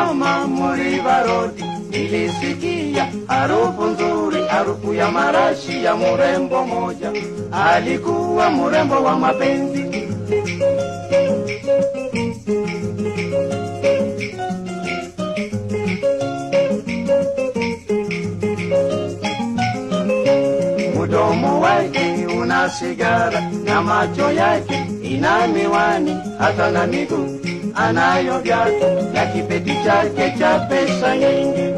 Nilisimama Muriva Road, nilisikia harufu nzuri, harufu ya marashi ya mrembo moja, alikuwa mrembo wa mapenzi. Mdomo wake una sigara na macho yake ina miwani, hata na miguu anayo viatu na kipeti chake cha pesa nyingi.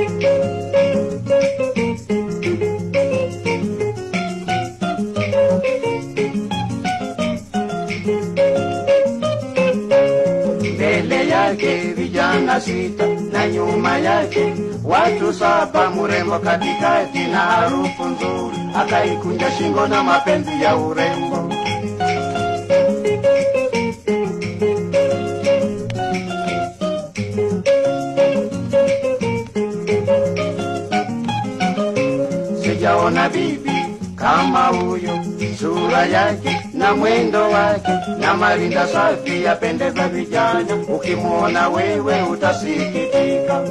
mbele yake vijana sita na nyuma yake watu saba, mrembo katikati na harufu nzuri, akaikunja shingo na mapenzi ya urembo. Sijaona bibi kama huyo, sura yake na mwendo wake na marinda safi yapendeza vijana, ukimwona wewe utasikitika.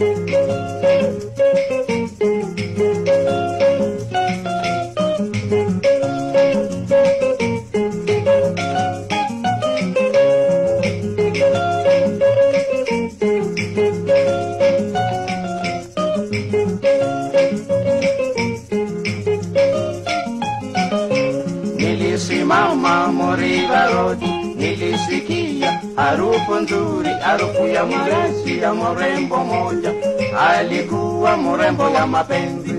Nilisimama Moriva Road, nilisikia harufu nzuri, harufu ya marashi ya mrembo moja, alikuwa mrembo ya mapenzi.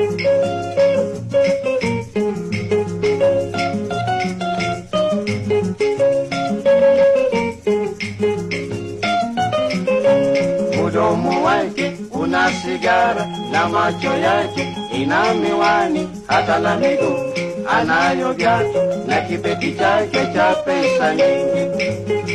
Mdomo wake una sigara na macho yake ina miwani, hata na miguu anayo viatu na kibeti chake cha pesa nyingi.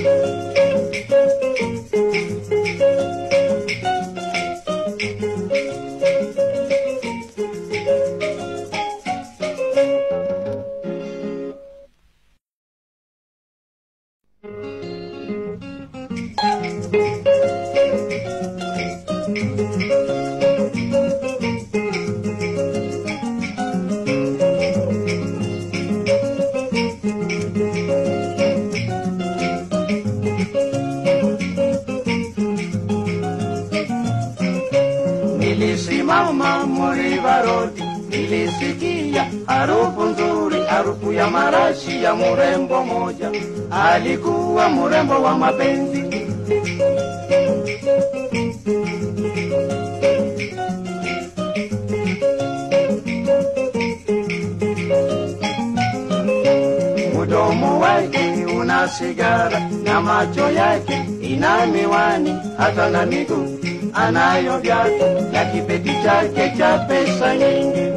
Nilisimama Moriva Road, nilisikia harufu nzuri, harufu ya marashi ya mrembo moja, alikuwa mrembo wa mapenzi. Mdomo wake una sigara na macho yake ina miwani, hata na miguu anayo viatu na kibeti chake cha pesa nyingi.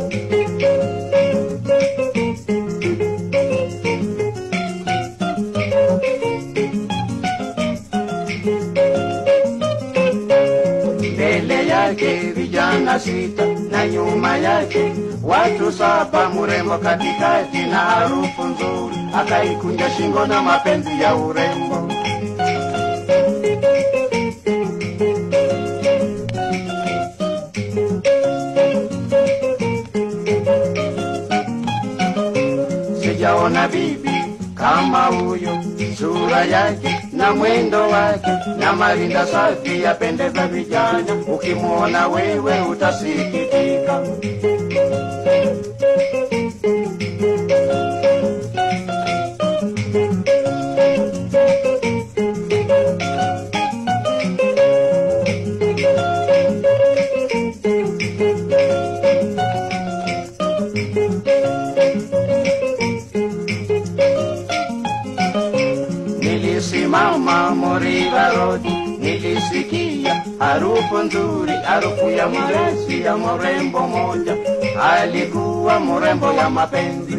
mbele yake vijana sita na nyuma yake watu saba, mrembo katikati na harufu nzuri, akaikunja shingo na mapenzi ya urembo. Sijaona bibi kama huyo, sura yake na mwendo wake na marinda safi yapendeza vijana, ukimwona wewe utasikitika. Nilisimama Moriva Road, nilisikia harufu nzuri, harufu ya marashi ya mrembo moja, alikuwa mrembo ya mapenzi.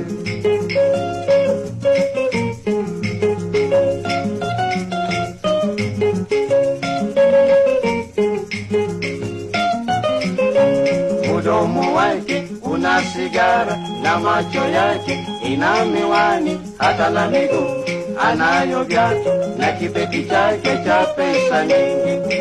Mdomo wake una sigara na macho yake ina miwani, hata na miguu anayo viatu na kibeti chake cha pesa nyingi.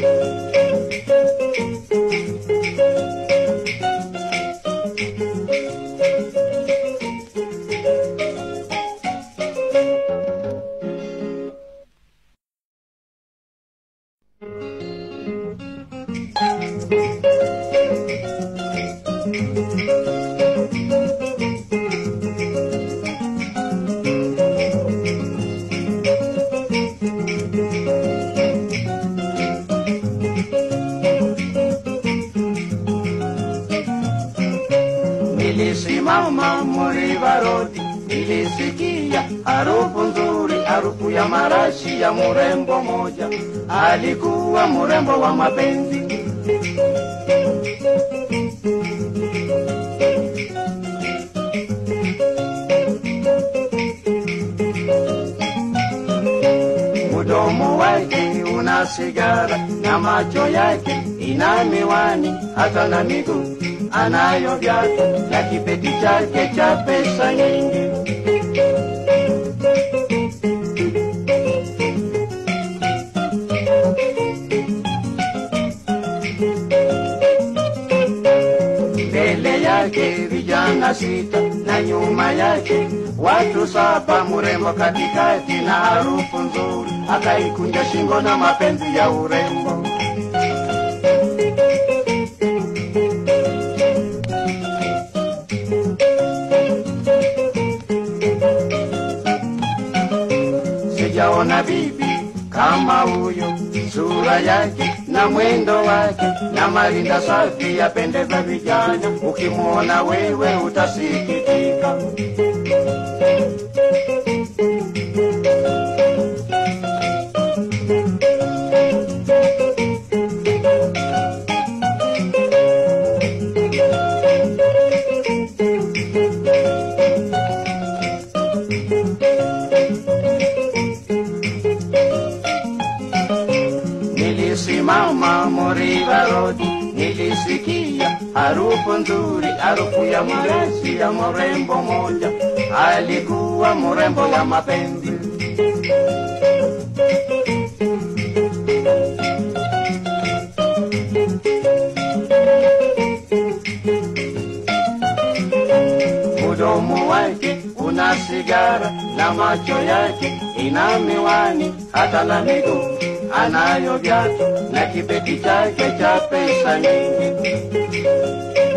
Nilisimama Muriva Road, nilisikia harufu nzuri, harufu ya marashi ya murembo moja, alikuwa murembo wa mapenzi. Mdomo wake una sigara na macho yake ina miwani, hata na miguu anayo viatu na kibeti chake cha pesa nyingi. Mbele yake vijana sita na nyuma yake watu saba, mrembo katikati na harufu nzuri, akaikunja shingo na mapenzi ya urembo. sijaona bibi kama huyo, sura yake na mwendo wake na marinda safi yapendeza vijana, ukimwona wewe utasikitika. Nilisimama Moriva Road, nilisikia harufu nzuri, harufu ya mresi ya mrembo moja, alikuwa mrembo ya mapenzi. Mdomo wake una sigara na macho yake ina miwani, hata na miguu anayo viatu na kibeti chake cha pesa nyingi.